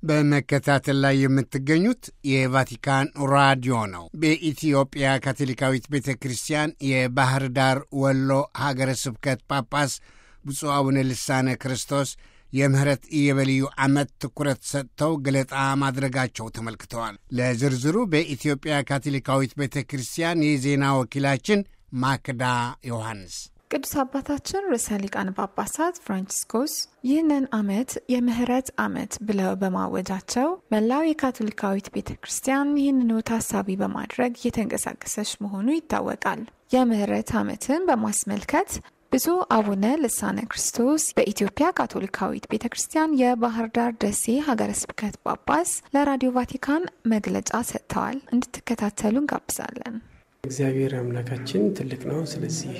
በመከታተል ላይ የምትገኙት የቫቲካን ራዲዮ ነው። በኢትዮጵያ ካቶሊካዊት ቤተ ክርስቲያን የባህር ዳር ወሎ ሀገረ ስብከት ጳጳስ ብፁዕ አቡነ ልሳነ ክርስቶስ የምህረት ኢዮቤልዩ ዓመት ትኩረት ሰጥተው ገለጣ ማድረጋቸው ተመልክተዋል። ለዝርዝሩ በኢትዮጵያ ካቶሊካዊት ቤተ ክርስቲያን የዜና ወኪላችን ማክዳ ዮሐንስ ቅዱስ አባታችን ርዕሰ ሊቃነ ጳጳሳት ፍራንቺስኮስ ይህንን ዓመት የምህረት ዓመት ብለው በማወጃቸው መላው የካቶሊካዊት ቤተ ክርስቲያን ይህንኑ ታሳቢ በማድረግ እየተንቀሳቀሰች መሆኑ ይታወቃል። የምህረት ዓመትን በማስመልከት ብፁዕ አቡነ ልሳነ ክርስቶስ በኢትዮጵያ ካቶሊካዊት ቤተ ክርስቲያን የባህር ዳር ደሴ ሀገረ ስብከት ጳጳስ ለራዲዮ ቫቲካን መግለጫ ሰጥተዋል። እንድትከታተሉ እንጋብዛለን። እግዚአብሔር አምላካችን ትልቅ ነው። ስለዚህ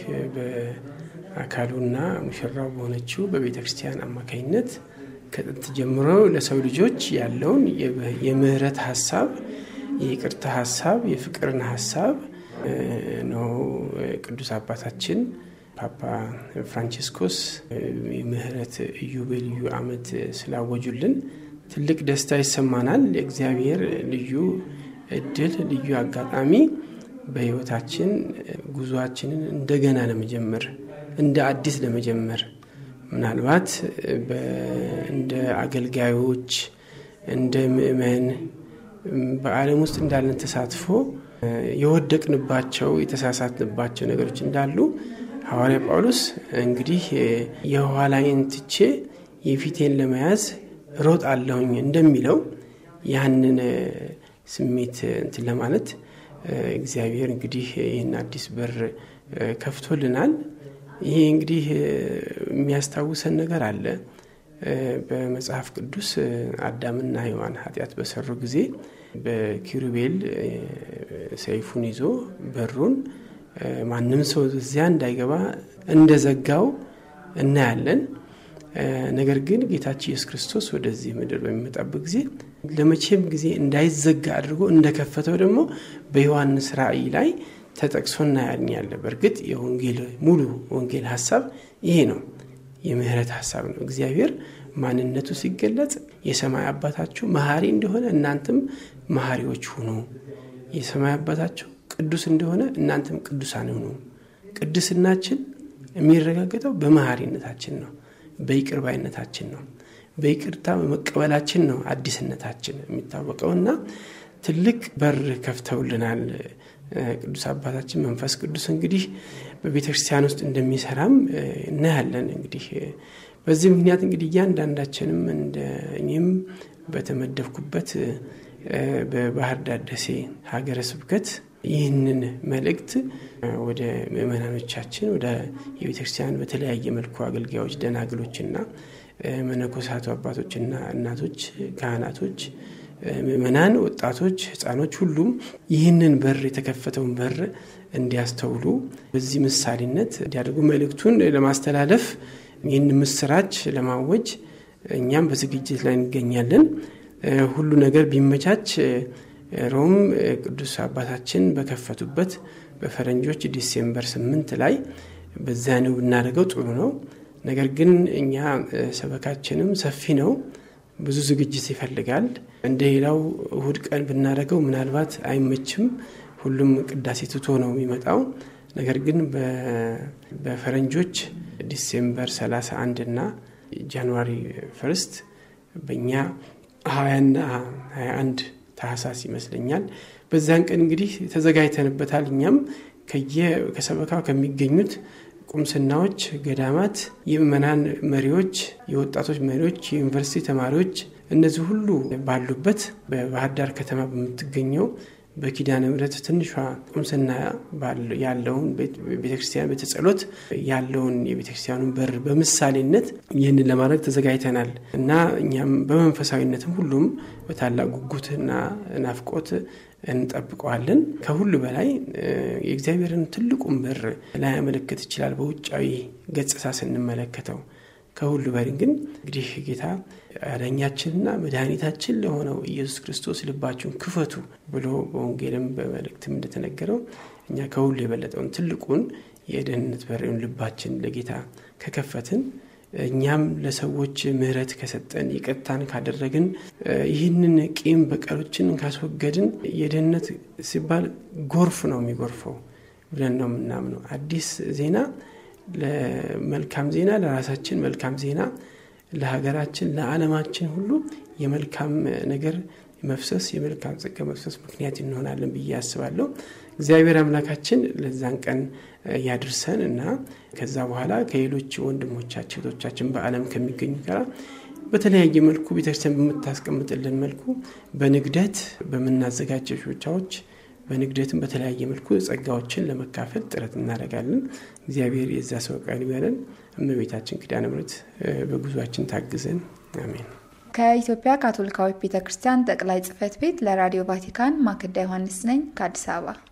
በአካሉና ሙሽራው በሆነችው በቤተ ክርስቲያን አማካኝነት ከጥንት ጀምሮ ለሰው ልጆች ያለውን የምህረት ሀሳብ፣ የይቅርታ ሀሳብ፣ የፍቅርን ሀሳብ ነው ቅዱስ አባታችን ፓፓ ፍራንቺስኮስ የምህረት ኢዮቤልዩ ዓመት ስላወጁልን ትልቅ ደስታ ይሰማናል። የእግዚአብሔር ልዩ እድል ልዩ አጋጣሚ በሕይወታችን ጉዞአችንን እንደገና ለመጀመር እንደ አዲስ ለመጀመር ምናልባት እንደ አገልጋዮች እንደ ምእመን በዓለም ውስጥ እንዳለን ተሳትፎ የወደቅንባቸው የተሳሳትንባቸው ነገሮች እንዳሉ ሐዋርያ ጳውሎስ እንግዲህ የኋላዬን ትቼ የፊቴን ለመያዝ ሮጥ አለሁኝ እንደሚለው ያንን ስሜት እንትን ለማለት እግዚአብሔር እንግዲህ ይህን አዲስ በር ከፍቶልናል። ይሄ እንግዲህ የሚያስታውሰን ነገር አለ። በመጽሐፍ ቅዱስ አዳምና ሔዋን ኃጢአት በሰሩ ጊዜ በኪሩቤል ሰይፉን ይዞ በሩን ማንም ሰው እዚያ እንዳይገባ እንደዘጋው እናያለን። ነገር ግን ጌታችን ኢየሱስ ክርስቶስ ወደዚህ ምድር በሚመጣበት ጊዜ ለመቼም ጊዜ እንዳይዘጋ አድርጎ እንደከፈተው ደግሞ በዮሐንስ ራእይ ላይ ተጠቅሶ እናያኛለን። በእርግጥ የወንጌል ሙሉ ወንጌል ሀሳብ ይሄ ነው፣ የምህረት ሀሳብ ነው። እግዚአብሔር ማንነቱ ሲገለጽ የሰማይ አባታችሁ መሐሪ እንደሆነ እናንተም መሐሪዎች ሁኑ፣ የሰማይ አባታችሁ ቅዱስ እንደሆነ እናንተም ቅዱሳን ሁኑ። ቅድስናችን የሚረጋገጠው በመሐሪነታችን ነው፣ በይቅር ባይነታችን ነው፣ በይቅርታ በመቀበላችን ነው አዲስነታችን የሚታወቀው እና ትልቅ በር ከፍተውልናል ቅዱስ አባታችን መንፈስ ቅዱስ እንግዲህ በቤተ ክርስቲያን ውስጥ እንደሚሰራም እናያለን። እንግዲህ በዚህ ምክንያት እንግዲህ እያንዳንዳችንም እንደ እኔም በተመደብኩበት በባህር ዳር ደሴ ሀገረ ስብከት ይህንን መልእክት ወደ ምእመናኖቻችን ወደ የቤተ ክርስቲያን በተለያየ መልኩ አገልጋዮች፣ ደናግሎችና መነኮሳቱ አባቶችና እናቶች፣ ካህናቶች፣ ምእመናን፣ ወጣቶች፣ ህፃኖች ሁሉም ይህንን በር የተከፈተውን በር እንዲያስተውሉ በዚህ ምሳሌነት እንዲያደርጉ መልእክቱን ለማስተላለፍ ይህን ምስራች ለማወጅ እኛም በዝግጅት ላይ እንገኛለን። ሁሉ ነገር ቢመቻች ሮም ቅዱስ አባታችን በከፈቱበት በፈረንጆች ዲሴምበር ስምንት ላይ በዚያ ነው ብናደርገው ጥሩ ነው። ነገር ግን እኛ ሰበካችንም ሰፊ ነው፣ ብዙ ዝግጅት ይፈልጋል። እንደ ሌላው እሁድ ቀን ብናደርገው ምናልባት አይመችም። ሁሉም ቅዳሴ ትቶ ነው የሚመጣው። ነገር ግን በፈረንጆች ዲሴምበር 31 እና ጃንዋሪ ፈርስት በእኛ ሀያና ሀያ አንድ ታህሳስ ይመስለኛል። በዛን ቀን እንግዲህ ተዘጋጅተንበታል። እኛም ከሰበካው ከሚገኙት ቁምስናዎች፣ ገዳማት፣ የምእመናን መሪዎች፣ የወጣቶች መሪዎች፣ የዩኒቨርሲቲ ተማሪዎች እነዚህ ሁሉ ባሉበት በባህር ዳር ከተማ በምትገኘው በኪዳነ ምሕረት ትንሿ ቁምስና ያለውን ቤተክርስቲያን ቤተጸሎት ያለውን የቤተክርስቲያኑን በር በምሳሌነት ይህንን ለማድረግ ተዘጋጅተናል እና እኛም በመንፈሳዊነትም ሁሉም በታላቅ ጉጉትና ናፍቆት እንጠብቀዋለን። ከሁሉ በላይ የእግዚአብሔርን ትልቁን በር ላያመለክት ይችላል በውጫዊ ገጽታ ስንመለከተው ከሁሉ በላይ ግን እንግዲህ ጌታ አዳኛችንና መድኃኒታችን ለሆነው ኢየሱስ ክርስቶስ ልባችሁን ክፈቱ ብሎ በወንጌልም በመልእክትም እንደተነገረው እኛ ከሁሉ የበለጠውን ትልቁን የደህንነት በሬውን ልባችን ለጌታ ከከፈትን እኛም ለሰዎች ምሕረት ከሰጠን ይቅርታን ካደረግን ይህንን ቂም በቀሎችን ካስወገድን የድህነት ሲባል ጎርፍ ነው የሚጎርፈው ብለን ነው የምናምነው። አዲስ ዜና ለመልካም ዜና ለራሳችን መልካም ዜና ለሀገራችን፣ ለዓለማችን ሁሉ የመልካም ነገር መፍሰስ የመልካም ጸጋ መፍሰስ ምክንያት እንሆናለን ብዬ አስባለሁ። እግዚአብሔር አምላካችን ለዛን ቀን ያድርሰን እና ከዛ በኋላ ከሌሎች ወንድሞቻችን እህቶቻችን በዓለም ከሚገኙ ጋር በተለያየ መልኩ ቤተክርስቲያን በምታስቀምጥልን መልኩ በንግደት በምናዘጋጀው ሾቻዎች በንግደትም በተለያየ መልኩ ጸጋዎችን ለመካፈል ጥረት እናደርጋለን። እግዚአብሔር የዛ ሰው ቃል ይበለን። እመቤታችን ኪዳነ ምሕረት በጉዟችን ታግዘን፣ አሜን። ከኢትዮጵያ ካቶሊካዊት ቤተ ክርስቲያን ጠቅላይ ጽሕፈት ቤት ለራዲዮ ቫቲካን ማክዳ ዮሐንስ ነኝ ከአዲስ አበባ